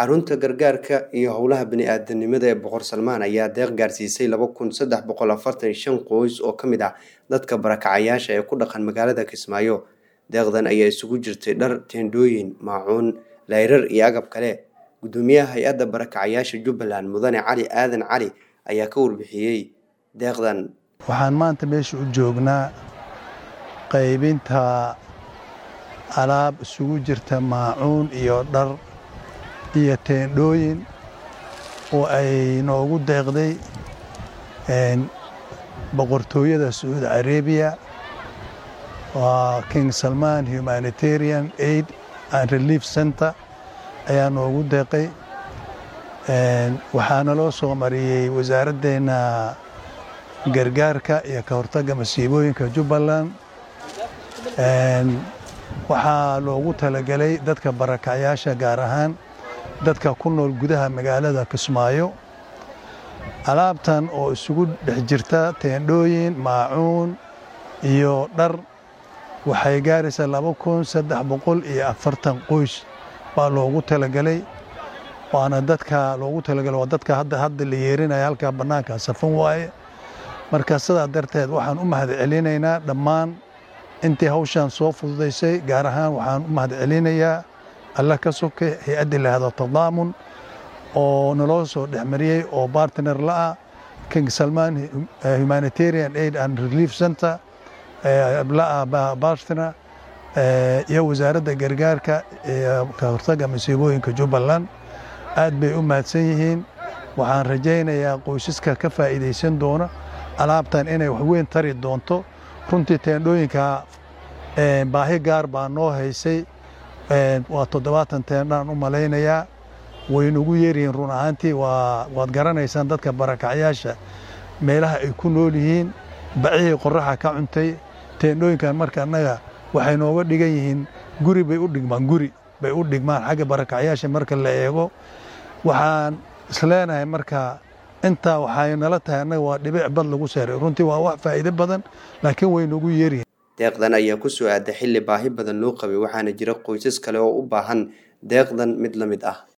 xarunta gargaarka iyo howlaha bani-aadanimada ee boqor salmaan ayaa deeq gaarsiisay laba kun saddex boqol afartan iyo shan qoys oo ka mid ah dadka barakacayaasha ee ku dhaqan magaalada kismaayo deeqdan ayaa isugu jirtay dhar teendhooyin maacuun layrar iyo agab kale gudoomiyaha hay-adda barakacayaasha jubbaland mudane cali aadan cali ayaa ka warbixiyey deeqdan waxaan maanta meesha u joognaa qaybinta alaab isugu jirta maacuun iyo dhar iyo teendhooyin oo ay noogu deeqday boqortooyada sacuudi carabiya waa king salman humanitarian aid and relief center ayaa noogu deeqay waxaana loo soo mariyey wasaaraddeena gargaarka iyo ka hortagga masiibooyinka jubbaland waxaa loogu talagelay dadka barakacayaasha gaar ahaan dadka ku nool gudaha magaalada kismaayo alaabtan oo isugu dhex jirta teendhooyin maacuun iyo dhar waxay gaaraysaa laba kun saddex boqol iyo afartan qoys baa loogu talagelay waana dadka loogu talagelay waa dadka hadda hadda la yeerinaya halkaa bannaanka safan waaye marka sidaa darteed waxaan u mahad celinaynaa dhammaan intii hawshaan soo fududaysay gaar ahaan waxaan u mahad celinayaa alla ka soke hay-addi lahado tadaamun oo naloo soo dhexmariyey oo bartner la'ah king salman humanitarian aid and relief center la'ah bartner iyo wasaaradda gargaarka iyo ka hortagga masiibooyinka jubbaland aad bay u mahadsan yihiin waxaan rajaynayaa qoysaska ka faa'iidaysan doona alaabtan inay waxweyn tari doonto runtii teendhooyinka baahi gaar baa noo haysay waa toddobaatan teendhaan u malaynayaa waynugu yeeryihiin run ahaantii waad garanaysaan dadka barakacyaasha meelaha ay ku nool yihiin bacihii qoraxa ka cuntay teendhooyinkan marka annaga waxay nooga dhigan yihiin guri bay u dhigmaan guri bay u dhigmaan xagga barakacyaasha marka la eego waxaan isleenahay marka intaa waxay nala tahay annaga waa dhibic bad lagu seeray runtii waa wax faa'iido badan laakiin way noogu yeeryihiin deeqdan ayaa ku soo aaday xilli baahi badan loo qabay waxaana jira qoysas kale oo u baahan deeqdan mid la mid ah